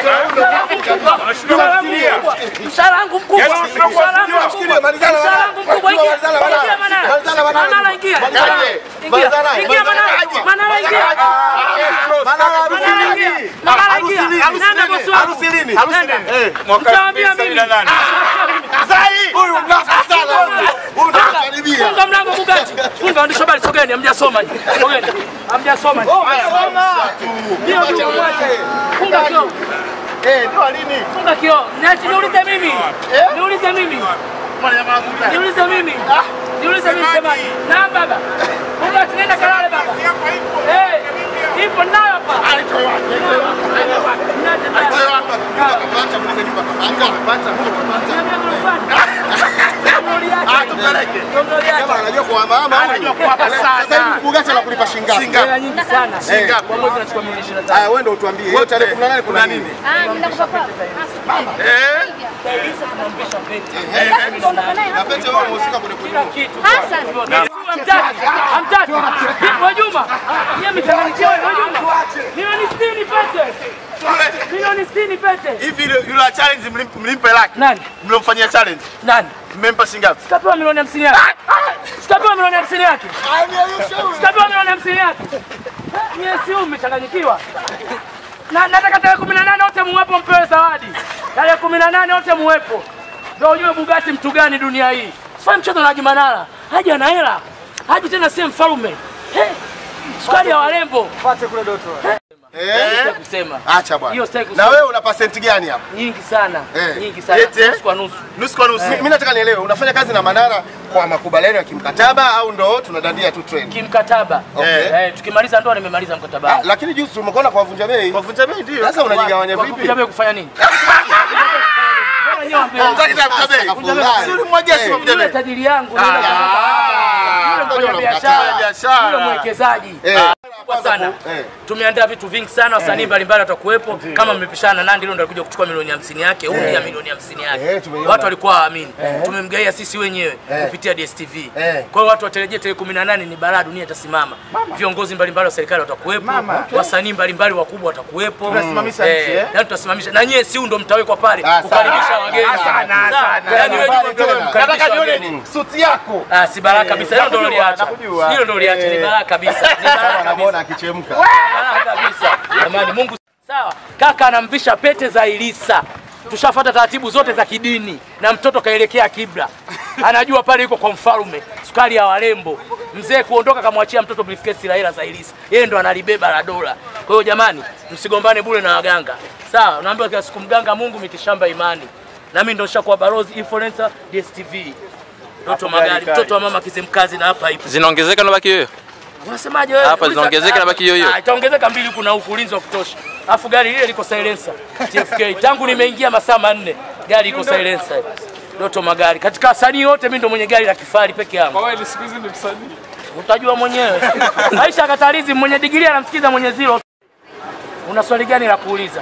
Mshahara wangu mkubwa. Yes, Mshahara wangu tunakusikia. mkubwa. Malizana, Mshahara wangu mkubwa. Ingia. Malizana, Manara. Ingia Manara. Malizana, Manara. Manara ingia. Aje. Ingia. Malizana, Ingia Manara. Aje. Manara ingia. Manara Manara ingia. Manara ingia. Nenda bosi wangu. Harusi lini? Nenda. Mtawaambia mimi. Huyu mnafiki sana huyu. Huyu ndo anakaribia. Funga mlango Bugatti. Funga waandishi habari sogeni, hamjasoma nyinyi. Sogeni. Hamjasoma nyinyi. Ndio ndio mwache. Funga kioo. Eh, ndio lini? Funga kioo. Niache niulize mimi. Niulize mimi. Niulize mimi. Niulize mimi semaji. Na baba. Bugatti nenda kalale baba. Eh. Ipo nayo hapa. Anajua kuhamahama huyu. Sasa hivi Bugatti anakulipa shilingi ngapi? Hela nyingi sana. Eh. Kwa mwezi nachukua milioni 25. Haya, wewe ndio utuambie. Hiyo tarehe 18 kuna nini? Na pete wewe unahusika kwenye kununua. Hamtaki, hamtaki. Wajuma, yeye mchanganyikiwa Wajuma. Milioni 60 pete. Milioni 60 pete. Hivi yule yule wa challenge mlimp- mlimpe laki. Nani? Mliomfanyia challenge. Nani? Mmempa shilingi ngapi? Sikapewa milioni 50 yake. Sikapewa milioni 50 yake. Sikapewa milioni 50 yake. Nyie si umechanganyikiwa. Na nataka tarehe 18 wote muwepo mpewe zawadi. Tarehe 18 wote muwepo. Ndio ujue Bugatti mtu gani dunia hii. Sifanye mchezo na Haji Manara. Haji ana hela. Haji tena si mfalme. Hey, sukari ya warembo. Fuate kule Doto. Eh? Kusema. Acha bwana. Hiyo sitaki Na kusema. wewe una pasenti gani hapa? Nyingi sana. Eh. Nyingi sana. Eti, eh? Nusu kwa nusu. Nusu kwa nusu. Mimi nataka nielewe, unafanya kazi na Manara kwa makubaliano ya kimkataba au ndo tunadandia tu trend? Kimkataba. Okay. Eh, tukimaliza ndoa nimemaliza mkataba. Ah, lakini juzi tumekuona kwa vunja bei. Kwa vunja bei ndio. Sasa unajigawanya Kwa vipi? kupiga bei kufanya nini? Mbona nyewe wambie- Unataka kitaka vunja bei. Afadhali. Suri mmoja si vunja Yule bei. tajiri yangu, Ah. yule mfanya Ndio biashara, biashara. yule mwekezaji Eh. kubwa sana. Eh. Tumeandaa vitu vingi sana, wasanii mbalimbali watakuwepo. Kama mmepishana na Nandi, leo ndio alikuja kuchukua milioni 50 yake, huyu ya milioni 50 Eh, yake. tumeiona. Watu walikuwa hawaamini. Tumemgaia sisi wenyewe kupitia DSTV. Eh. Kwa hiyo watu watarejea tarehe 18 ni balaa, dunia itasimama. Viongozi mbalimbali wa serikali watakuwepo, wasanii mbalimbali wakubwa watakuwepo. Tunasimamisha nchi, eh? Yaani tutasimamisha. Na nyie si ndo mtawekwa pale Ah, kukaribisha wageni. sana, Sawa? sana. Yaani wewe ndio Tena. mkaribisha Nataka nione wageni. suti yako. Ah, si baraka kabisa. Hilo ndo nakujua, liacha. nakujua. Hilo ndo liacha, ni baraka kabisa. Ni baraka Anaona kabisa. akichemka. Baraka kabisa. Jamani Mungu sawa. Kaka anamvisha pete za Ilisa. Tushafuata taratibu zote za kidini na mtoto kaelekea kibla. Anajua pale yuko kwa mfalme, sukari ya warembo. Mzee kuondoka kamwachia mtoto briefcase la hela za Ilisa. Yeye ndo analibeba la dola. Kwa hiyo jamani, msigombane bure na waganga. Sawa, unaambiwa kila siku mganga Mungu mitishamba imani. Na mimi ndo nishakuwa balozi influencer DSTV. Mtoto magari, mtoto wa mama Kizimkazi na hapa ipo. Zinaongezeka na baki hiyo? Unasemaje wewe? Hapa Uliza- zinaongezeka na baki hiyo hiyo? Ah, Itaongezeka mbili, kuna huku ulinzi wa kutosha. Alafu gari lile liko silencer TFK. Tangu nimeingia masaa manne gari iko silencer. Doto magari. Katika wasanii wote mimi ndo mwenye gari la kifahari peke yangu. Wewe siku hizi ni msanii. Utajua mwenyewe. Aisha Katalizi mwenye digrii anamsikiza mwenye zero. Una swali gani la kuuliza?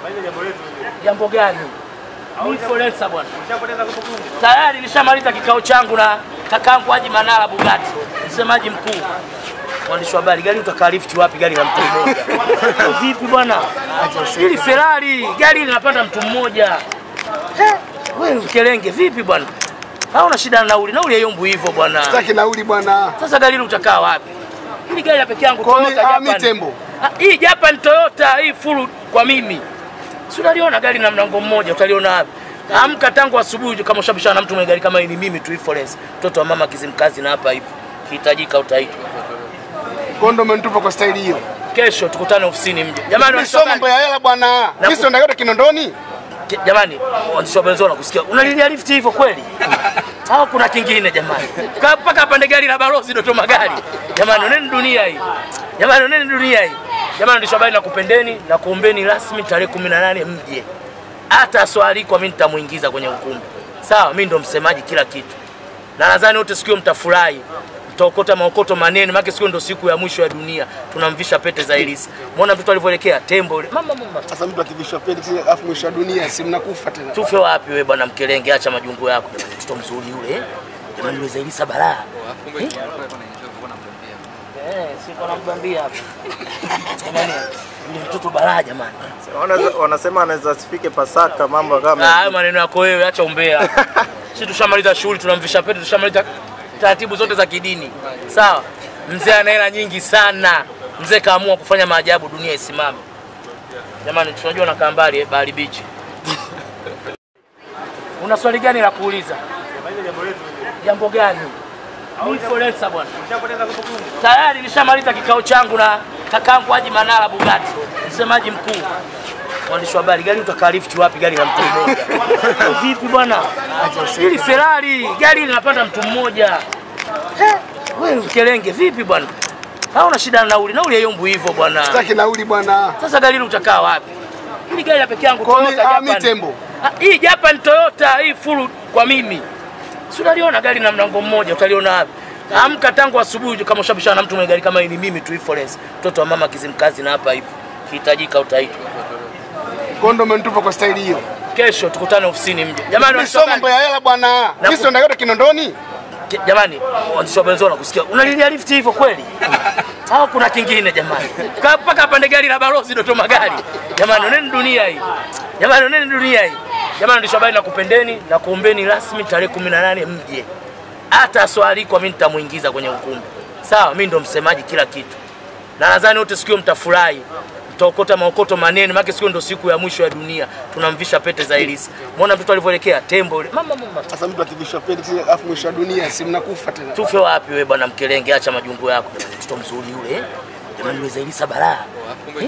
Jambo gani? Ni influencer bwana. Tayari nishamaliza kikao changu na kakangu Haji Manara Bugatti, msemaji mkuu. Mwandishi wa habari, gari utakaa lift wapi? Gari la mtu mmoja vipi bwana? Hili Ferrari gari linapanda mtu mmoja. Eh, Wewe mkelenge vipi bwana? Hauna shida na nauli, nauli haiyombu hivyo bwana. Sitaki nauli bwana. Sasa gari hili utakaa wapi? Hili gari la peke yangu Kwa mi- Toyota ah, Japan. mi tembo. Ah, Hii Japan Toyota hii full kwa mimi. Si unaliona gari na mlango mmoja utaliona wapi? Amka tangu asubuhi kama ushabishana na mtu mwenye gari kama hii ni mimi tu influence. Mtoto wa mama Kizimkazi na hapa ipo. Kihitajika utaitwa. Kondo umenitupa kwa staili hiyo. Kesho tukutane ofisini mje. Jamani Mimi sio mambo ya hela bwana. Mimi sio ndayote Kinondoni. Ki- jamani waandishi wa habari nakusikia unalilia lift hivyo kweli au kuna kingine jamani Ka- mpaka apande gari la balozi Doto Magari jamani oneni dunia hii jamani oneni dunia hii jamani waandishi wa habari nakupendeni na kuombeni rasmi tarehe 18 mje hata swali kwa mimi nitamuingiza kwenye ukumbi sawa mimi ndo msemaji kila kitu na nadhani wote sikio mtafurahi mtaokota maokoto manene maana sikio ndo siku ya mwisho ya dunia tunamvisha pete za Elisa muona mtoto alivyoelekea tembo yule mama mama Sasa mtu akivishwa pete si afu mwisho wa dunia si mnakufa tena. tufe wapi we bwana mkelenge, acha majungu yako. Jamani, mtoto mzuri yule eh? jamani, yule Zailisa balaa eh, siko nambambia hapa jamani. Yule mtoto balaa jamani. Wanaweza- Wanasema anaweza asifike Pasaka, mambo Ah, kama hayo maneno yako wewe, acha umbea. Sisi tushamaliza shughuli, tunamvisha pete, tushamaliza taratibu zote za kidini. Sawa? Mzee ana hela nyingi sana. Mzee kaamua kufanya maajabu, dunia isimame. Jamani, tunajua nakaa mbali eh, Bahari Beach. Una swali gani la kuuliza? Jambo gani? Ni influencer bwana. Tayari nishamaliza kikao changu na kakangu Haji Manara Bugatti, msemaji mkuu. Mwandishi wa habari, gari utakaa lift wapi? Gari la mtu mmoja vipi bwana? Hili Ferrari gari linapanda mtu mmoja. He, Wewe mkelenge vipi bwana? Hauna shida na nauli, nauli haiyombu hivyo bwana. Sitaki nauli bwana. Sasa gari hili utakaa wapi? Hili gari la peke yangu Kwa mi- Toyota ah, mi Japan. tembo. Ah, Hii Japan Toyota hii full kwa mimi. Si unaliona gari na mlango mmoja utaliona wapi? Amka tangu asubuhi kama ushabishana na mtu mwenye gari kama hii ni mimi tu influence. Mtoto wa mama Kizimkazi na hapa ipo. Kihitajika utaitwa. Kondo umenitupa kwa staili hiyo. Kesho tukutane ofisini mje. Jamani Mimi sio mambo waandishi ya hela bwana. Na- Mimi sio yote Kinondoni. Ki- jamani waandishi wa habari nakusikia. Unalilia lift hivyo kweli? Au kuna kingine jamani? Ka- Mpaka apande gari la balozi Dodoma gari. Jamani oneni dunia hii. Jamani oneni dunia hii. Jamani waandishi wa habari nakupendeni na kuombeni rasmi tarehe 18 mje. Hata swali kwa mimi nitamuingiza kwenye ukumbi. Sawa, mimi ndo msemaji kila kitu. Na nadhani wote sikio mtafurahi. Mtaokota maokoto manene, maana sikio ndo siku ya mwisho ya dunia. Tunamvisha pete za Elisa. Muona mtoto alivyoelekea tembo yule. Mama mama. Sasa mtu akivishwa pete kile afu mwisho wa dunia si mnakufa tena. Tufe wapi wewe bwana mkelenge, acha majungu yako. Jamani, Mtoto mzuri yule eh? Jamani yule Zailisa balaa. Eh?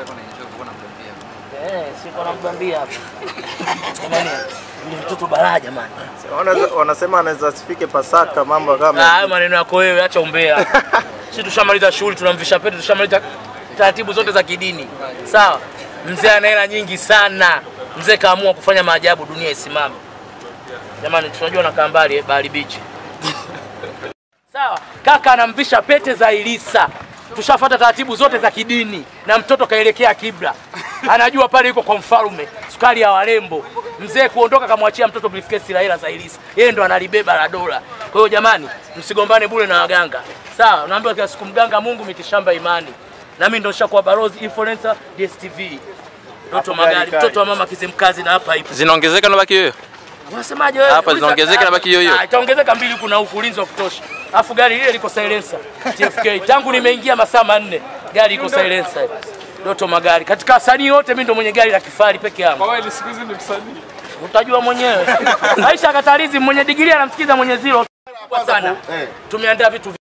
Eh, siko namgambia hapa. Jamani, yule mtoto balaa jamani. Wanaweza- wanasema anaweza asifike Pasaka, mambo Ah, kama hayo maneno yako wewe, acha umbea. Sisi tushamaliza shughuli, tunamvisha pete, tushamaliza taratibu zote za kidini. Sawa? Mzee ana hela nyingi sana. Mzee kaamua kufanya maajabu, dunia isimame. Jamani, tunajua nakaa mbali eh, Bahari Beach. Sawa, kaka anamvisha pete za Ilisa. Tushafuata taratibu zote za kidini na mtoto kaelekea kibla. Anajua pale yuko kwa mfalme, sukari ya warembo. Mzee kuondoka kamwachia mtoto briefcase la hela za Ilisa. Yeye ndo analibeba la dola. Kwa hiyo jamani, msigombane bure na waganga. Sawa, unaambiwa kila siku mganga Mungu mitishamba imani. Na mimi ndo nishakuwa balozi influencer DSTV. Mtoto magari, mtoto wa mama Kizimkazi na hapa ipo. Zinaongezeka na baki hiyo? Unasemaje wewe? Hapa Uliza- zinaongezeka na baki hiyo hiyo? Ah, Itaongezeka mbili kuna huku ulinzi wa kutosha. Alafu gari lile liko silencer TFK. Tangu nimeingia masaa manne gari iko silencer. Doto magari. Katika wasanii wote mimi ndo mwenye gari la kifahari peke yangu. Wewe ni siku hizi ni msanii. Utajua mwenyewe. Aisha Katalizi mwenye digirii anamsikiza mwenye zero. Kubwa sana. Tumeandaa vitu